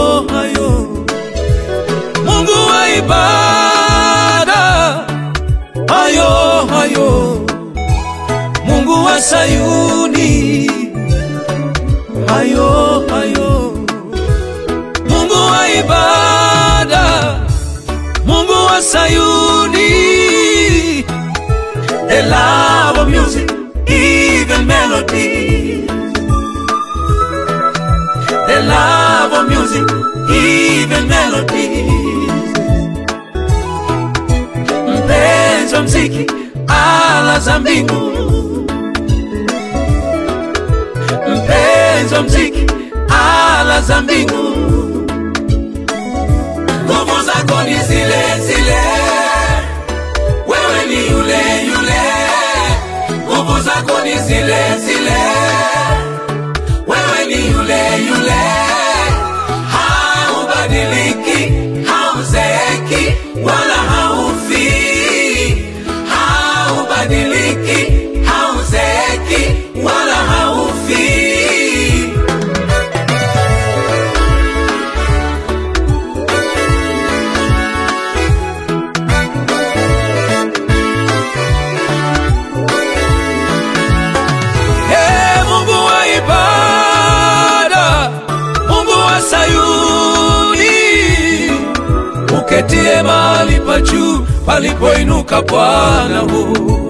hayo, Mungu wa ibada, hayo hayo, Mungu wa Sayuni, hayo hayo, Mungu wa ibada, Mungu wa Sayuni, the love of music, even melody, the love of music, even melody. Mpenzi wa mziki, ala za mbingu, mpenzi wa mziki, ala za mbingu, nguvu zako ni zile zile, wewe ni yule yule, nguvu zako ni zile zile, wewe ni yule yule, haubadiliki, hauzeeki wala haufi, haubadiliki, hauzeeki wala haufi. Ee Mungu wa ibada, Mungu wa Sayuni, uketie mahali pa juu palipoinuka Bwana huu,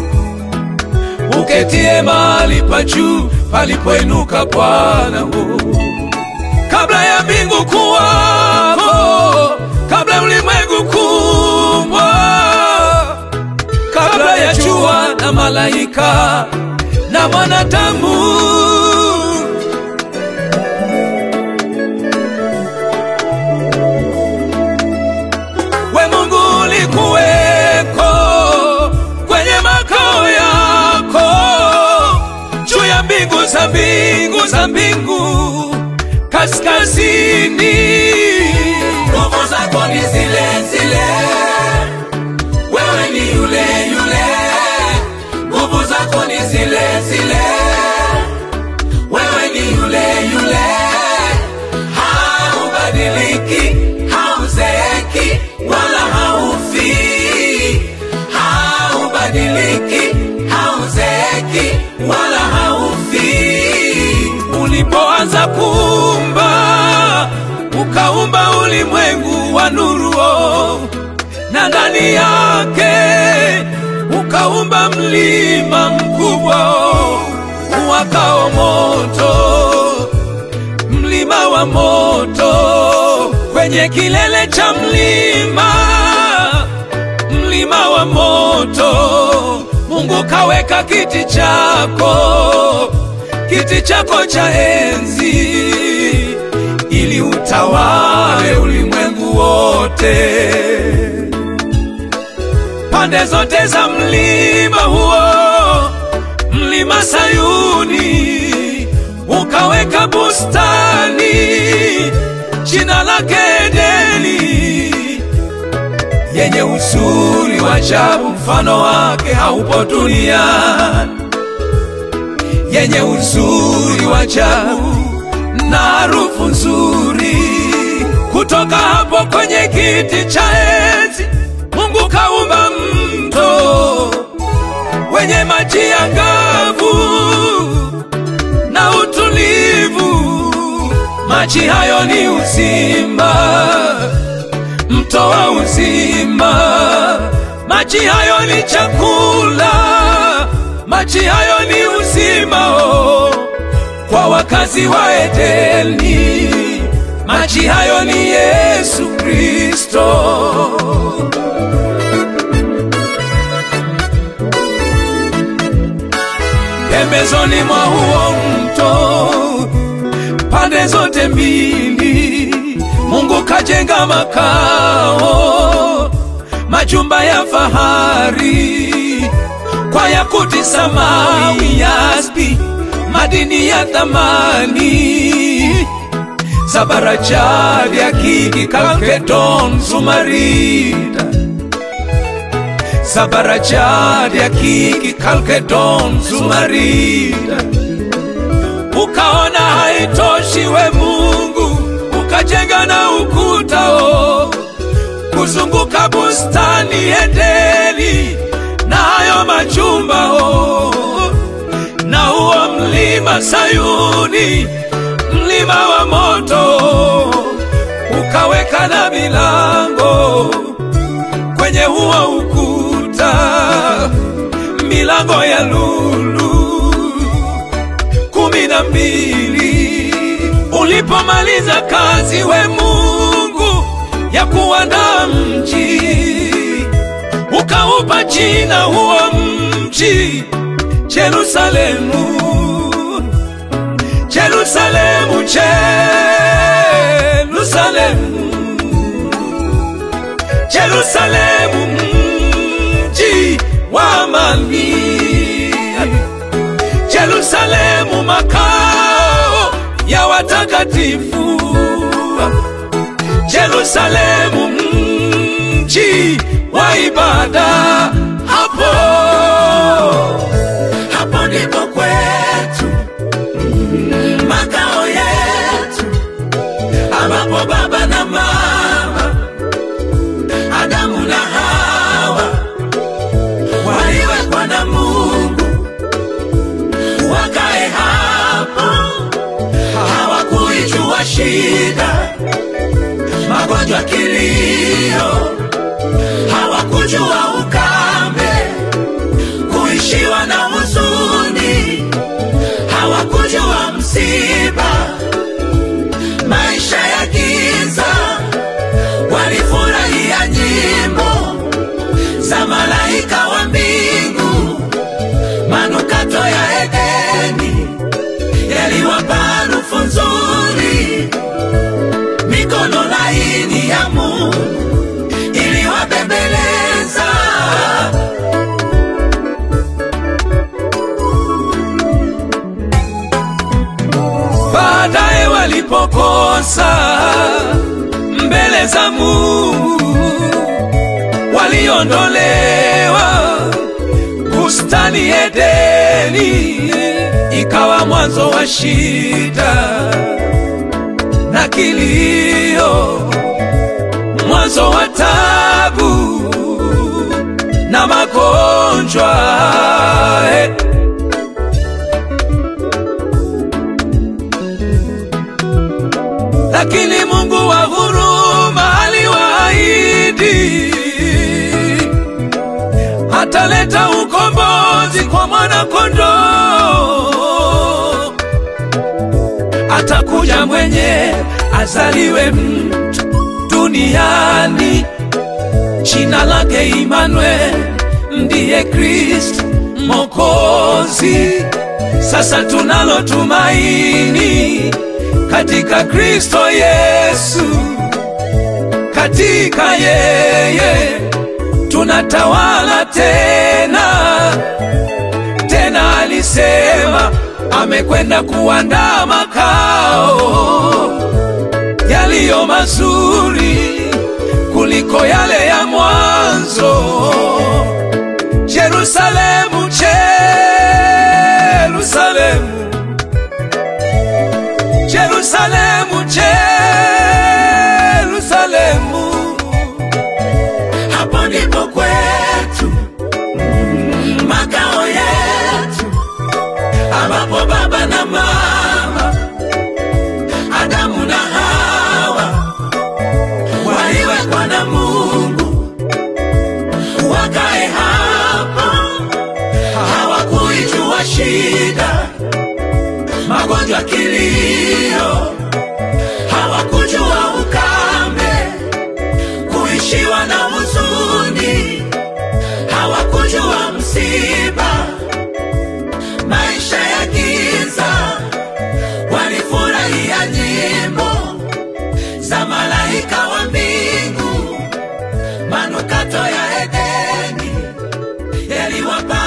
uketie mahali pa juu palipoinuka Bwana huu, kabla ya mbingu kuwako, kabla ya ulimwengu kuumbwa kabla ya jua na malaika na mwanadamu. We Mungu ulikuweko kwenye makao yako juu ya mbingu za mbingu za mbingu kaskazini. Nguvu zako ni zile zile wewe ni yule yule, nguvu zako ni zile zile, wewe ni yule yule, haubadiliki, hauzeeki wala haufi, haubadiliki, hauzeeki wala haufi. Ulipoanza kuumba, ukaumba ulimwengu wa nuru oh na ndani yake ukaumba mlima mkubwa uwakao moto, mlima wa moto. Kwenye kilele cha mlima, mlima wa moto, Mungu kaweka kiti chako, kiti chako cha enzi, ili utawale ulimwengu wote pande zote za mlima huo, mlima Sayuni, ukaweka bustani, jina lake Edeni, yenye uzuri wa ajabu, mfano wake haupo duniani, yenye uzuri wa ajabu na harufu nzuri. Kutoka hapo kwenye kiti cha enzi Mungu kaumba mto wenye maji angavu na utulivu. Maji hayo ni uzima, mto wa uzima. Maji hayo ni chakula, maji hayo ni uzima oh, kwa wakazi wa Edeni. Maji hayo ni Yesu Kristo. pembezoni mwa huo mto, pande zote mbili, Mungu kajenga makao, majumba ya fahari kwa yakuti, samawi, yaspi, madini ya thamani, zabarajadi, akiki, kalkedon, zumarida Zabarajadi, akiki, kalkedon, zumarida. Ukaona haitoshi, we Mungu ukajenga kuzunguka bustani Edeni na hayo majumba oh, na huo mlima Sayuni, mlima wa moto, ukaweka na milango kwenye huo ukuta, milango ya lulu kumi na mbili. Ulipomaliza kazi, we Mungu, ya kuandaa mji, ukaupa jina huo mji Jerusalemu, Jerusalemu, Jerusalemu, Jerusalemu, mji wa amani, Jerusalemu, makao ya watakatifu, Jerusalemu, mji wa ibada. Hapo hapo ndipo kwetu makao yetu, ambapo baba na mama Adamu na Hawa waliwekwa na Mungu wakae hapo. Hawakuijua shida, magonjwa, kilio, hawakujua ukame, kuishiwa na huzuni, hawakujua msiba, maisha ya giza. Walifurahia nyimbo za malaika wa mbingu, manukato ya Edeni yaliwapa harufu nzuri, mikono laini ya Mungu iliwabembeleza. baadaye walipokosa mbele za Mungu, waliondolewa bustani Edeni, ikawa mwanzo wa shida na kilio, mwanzo wa tabu na magonjwa eh. lakini Mungu wa huruma aliwaahidi ataleta ukombozi kwa mwana kondoo, atakuja mwenye azaliwe mtu duniani, jina lake Imanuel, ndiye Kristo Mwokozi. Sasa tunalo tumaini katika Kristo Yesu, katika yeye tunatawala tena tena. Alisema amekwenda kuandaa makao yaliyo mazuri kuliko yale ya mwanzo. Yerusalemu, Yerusalemu Jerusalemu, Jerusalemu, Hapo ndipo kwetu makao yetu, ambapo baba na mama Adamu na Hawa waliwekwa na Mungu wakae hapo. Hawakuijua shida, magonjwa, kilio, hawakujua ukame, kuishiwa na huzuni, hawakujua msiba, maisha ya giza. Walifurahia nyimbo za malaika wa mbingu, manukato ya Edeni yaliwapa